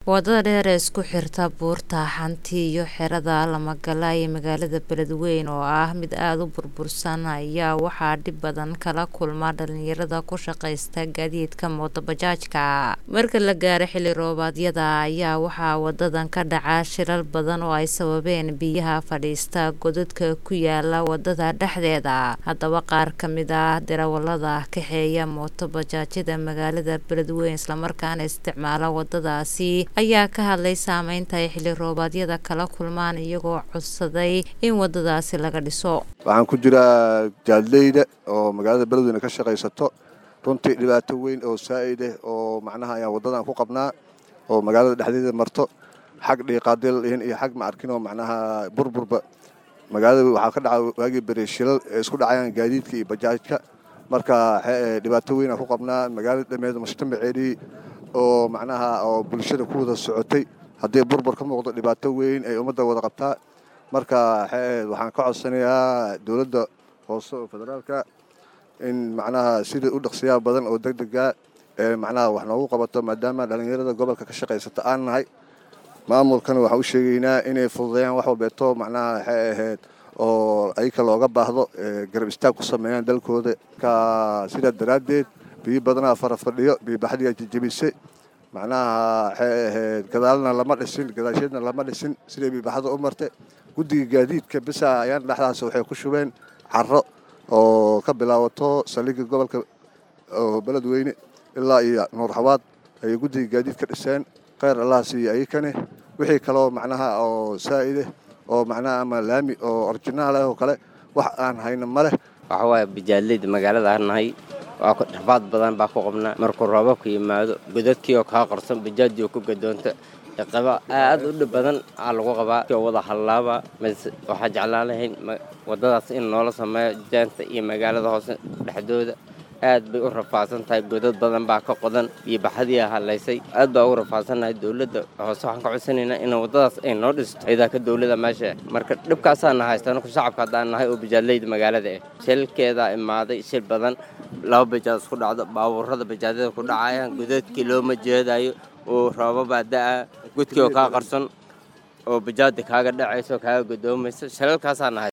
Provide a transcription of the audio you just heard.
wadada dheer ee isku xirta buurta xanti iyo xerada lamagala ee magaalada beledweyn oo ah mid aada u burbursan ayaa waxaa dhib badan kala kulma dhalinyarada ku shaqaysta gaadiidka mootobajaajka marka la gaaro xilli roobaadyada ayaa waxaa wadadan ka dhaca shilal badan oo ay sababeen biyaha fadhiista godadka ku yaala wadada dhexdeeda haddaba qaar ka mid ah darawalada kaxeeya mootobajaajyada magaalada beledweyn islamarkaana isticmaala wadadaasi ayaa ka hadlay saameynta ay xilli roobaadyada kala kulmaan iyagoo codsaday in wadadaasi laga dhiso waxaan ku jiraa jaadleyda oo magaalada beledweyne ka shaqaysato runtii dhibaato weyn oo saa'ideh oo macnaha ayaan waddadan ku qabnaa oo magaalada dhexdeeda marto xag dhiiqaadil ihin iyo xag ma arkin oo macnaha burburba magaalada waxaa ka dhaca waagii bere shilal ee isku dhacayaan gaadiidka iyo bajaajka marka dhibaato weyn aan ku qabnaa magaalada dhameed mujtamaceedii oo macnaha oo bulshada ku wada socotay haddii burbur ka muuqdo dhibaato weyn ay ummadda wada qabtaa marka waxaan ka codsanayaa dowladda hoose oo federaalka in macnaha sidai u dhaqsiyaa badan oo deg dega ee macnaha wax noogu qabato maadaama dhallinyarada gobolka ka shaqaysata aan nahay maamulkana waxaan u sheegaynaa inay fududeeyaan wax walbeeto macnaha waxay ahayd oo ayka looga baahdo garab istaag ku sameeyaan dalkooda ka sidaa daraaddeed biyo badanaa fara fadhiyo biyobaxdiyaa jejebisay macnaha waxay ahayd gadaalna lama dhisin gadaasheedna lama dhisin siday biyobaxda u martay guddiga gaadiidka bisa ayaan dhexdaas waxay ku shubeen caro oo ka bilaabato saldhigga gobolka oo beledweyne ilaa iyo nuur xawaad ayay guddiga gaadiidka dhiseen kheyr allah siiyo ayakane wixii kaleoo macnaha oo saa'ideh oo macnaha ama laami oo orjinaal ah oo kale wax aan hayno ma leh waxa waaye bijaaleyda magaalada aan nahay waa rafaad badan baa ku qabnaa markuu roobabku yimaado godadkii oo kaa qorsan bajaajii oo ku gadoonta qaba aad u dhib badan aa lagu qabaa oo wada hallaaba mise waxaa jeclaan lahayn waddadaas in noola sameeyo jaanta iyo magaalada hoose dhexdooda aad bay u rafaadsan tahay godad badan baa ka qodan iyo baxadiia hadlaysay aad baa ugu rafaadsannahay dowladda hoose waxaan ka codsanaynaa in waddadaas ay noo dhisto ciidaaka dowladda meesha marka dhibkaasaana haysta anaku shacabka haddaan nahay oo bijaaleyda magaalada ah shilkeedaa imaaday shil badan laba bajaad isku dhacdo baabuurada bajaadada ku dhacayaan godadkii looma jeedayo oo roobabaa da'a gudkii oo kaa qarsan oo bajaada kaaga dhacaysa oo kaaga godoomaysa shalalkaasaa nahay